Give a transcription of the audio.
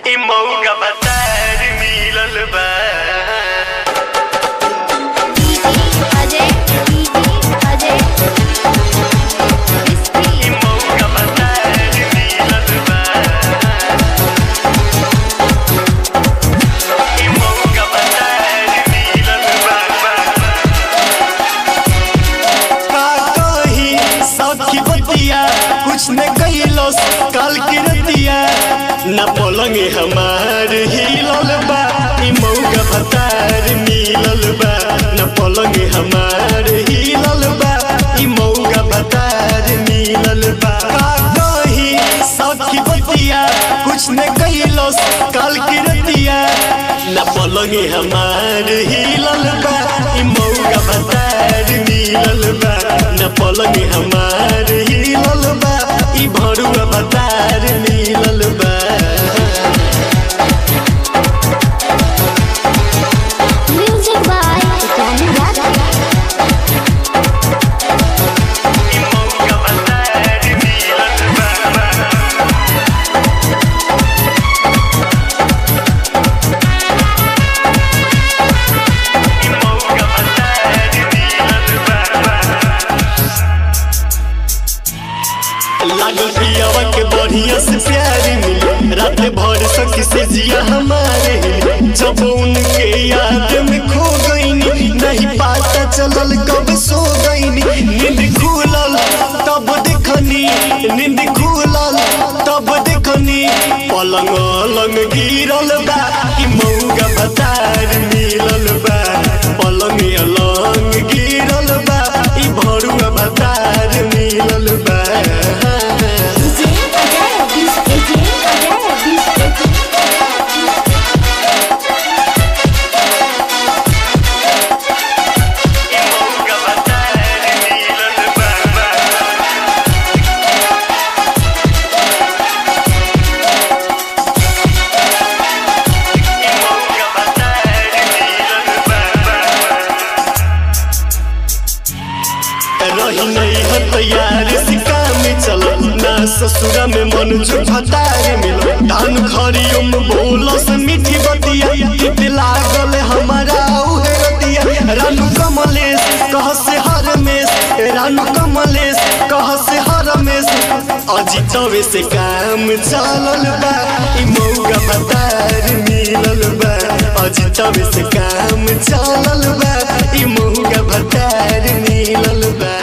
ई मौका बतार मिलल बा अजय अजय ई मौका बतार मिलल बा ई मौका बतार मिलल बा का कही सखी बतिया कुछ न कैलस काल के रतिया न पलंग हमार हिलल बा ई मौका भतार मिलल बा न पलंग हमार हिलल बा ई मौका भतार मिलल बा का कही सखी बतिया कुछ न कैलस काल के रतिया न पलंग हमार हिलल बा ई मौका भतार मिलल बा न पलंग हमार हिलल बा ई भरुआ भतार मिलल बा म्यूजिक बाय टॉमी यादव ई मौका बतार मिलल बा ई मौका बतार मिलल बा लागल पियावा के बढ़िया से प्यार मिले रात भर सखी से जिया हमारे हिले। जब उनके याद में खो गईनी नहीं पता चलल कब सो गईनी नींद खुलल तब देखनी नींद खुलल तब देखनी पलंग अलंग गिरल बा ई मौगा बतार मिलल बा पलंग अलंग गिरल बा ई भरुआ बतार मिलल बा डीजे अजय डीजे अजय ई मौका बतार मिलल बा ई मौका बतार मिलल बा रही नहीं है तैयार सिक्का में चल ना ससुरा में मन झुठतार मिल धान खरियो में बोलो से मीठी बतिया तित लागल हमारा उहे रतिया रानू कमलेश कह से हर मेस रानू कमलेश कह से हर मेस अजितवे से काम चलल बा ई मौका बतार मिलल बा अजितवे से काम चलल बा ई मौका बतार मिलल बा